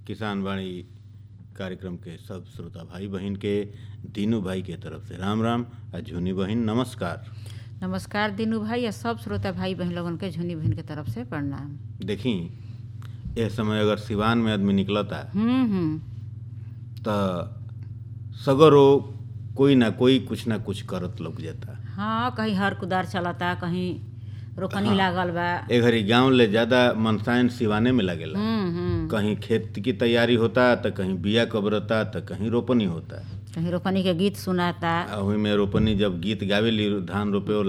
किसान वाणी कार्यक्रम के सब श्रोता भाई बहन के दीनू भाई के तरफ से राम राम आ झुनी बहन नमस्कार नमस्कार दीनू भाई या सब श्रोता भाई बहन लोगन के झुनी बहन के तरफ से प्रणाम देखी यह समय अगर सिवान में आदमी निकलता हम्म हम्म त सगरो कोई ना कोई कुछ ना कुछ करत लग जाता हाँ कहीं हर कुदार चलता कहीं रोकनी लागल बा ए घड़ी गांव ले ज्यादा मनसायन सिवाने में लगेला हम्म हम्म कहीं खेत की तैयारी होता तो कहीं बिया कबरता तो कहीं रोपनी होता कहीं रोपनी के गीत सुनाता आ ओही में रोपनी जब गीत गावेली धान रोपे